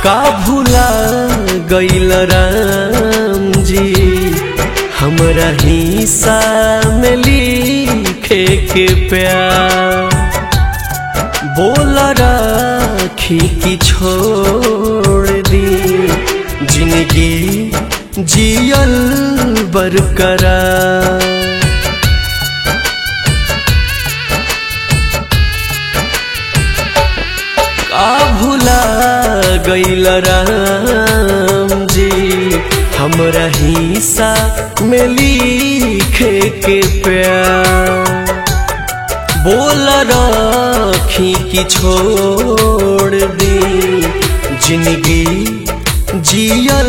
का भूला गईल राम जी हमरा हिस्सा में लिखे के प्यार बोल राखी की छोड़ दी जिंदगी जियल बरकरार का भूला गईल राम जी हमरा हिस्सा में लिखे के प्यार बोल राखी की छोड़ दी जिंदगी जियल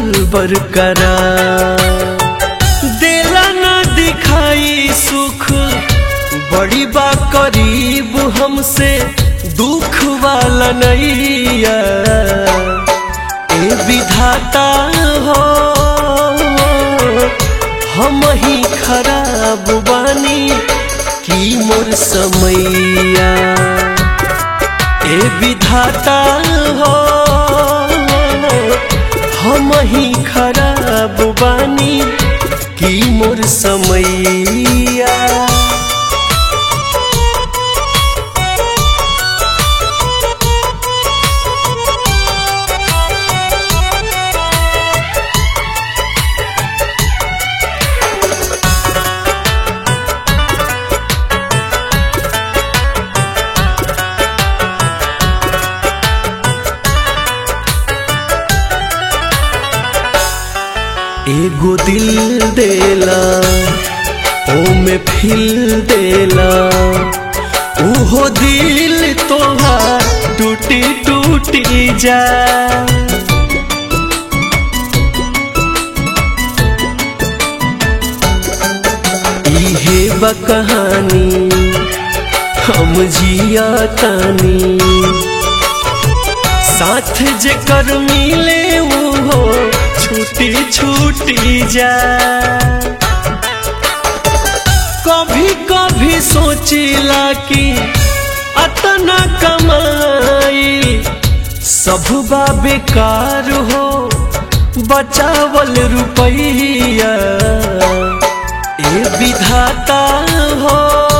बरकरार देला ना दिखाई सुख बड़ी बा करीब हमसे दुख वाला नैया ए विधाता हो हम ही खराब बानी की मोर समैया ए विधाता हो हम ही खराब बानी की मोर समैया एगो दिल देला ओ में फिल देला उहो दिल तोहार टूटी टूटी जा इहे बा कहानी हम जिया तानी साथ जेकर मिले वो छूटी छूटी जा कभी कभी सोचिला कि अतना कमाई सब बा बेकार हो बचावल रुपैया ए विधाता हो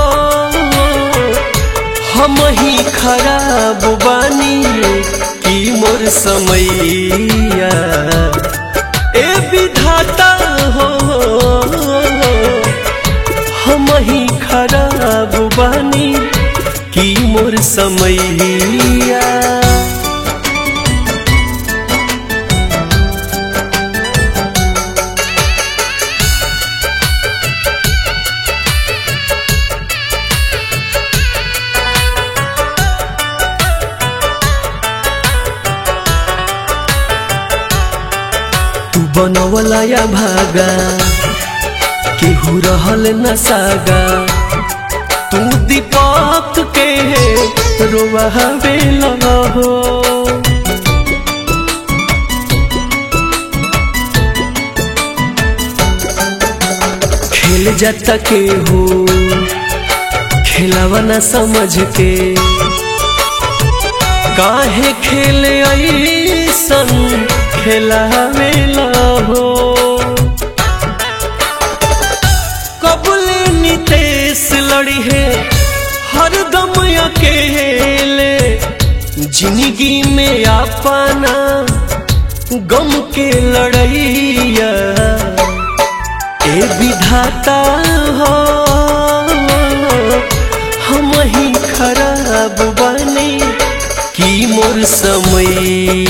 हम ही खराब बानी की मोर समैया ए विधाता हो हम ही खराब बानी की मोर समैया तू बनवला या भागा केहू रहल न सागा तू दीपक के रोवावे हो खेल जाता केहू खेलावा न समझ के काहे खेल ऐसन खेलावेला हो कबुल नितेश लड़ी है हरदम अकेले जिंदगी में अपना गम के लड़ैया ए विधाता हो हम ही खराब बने की मोर समय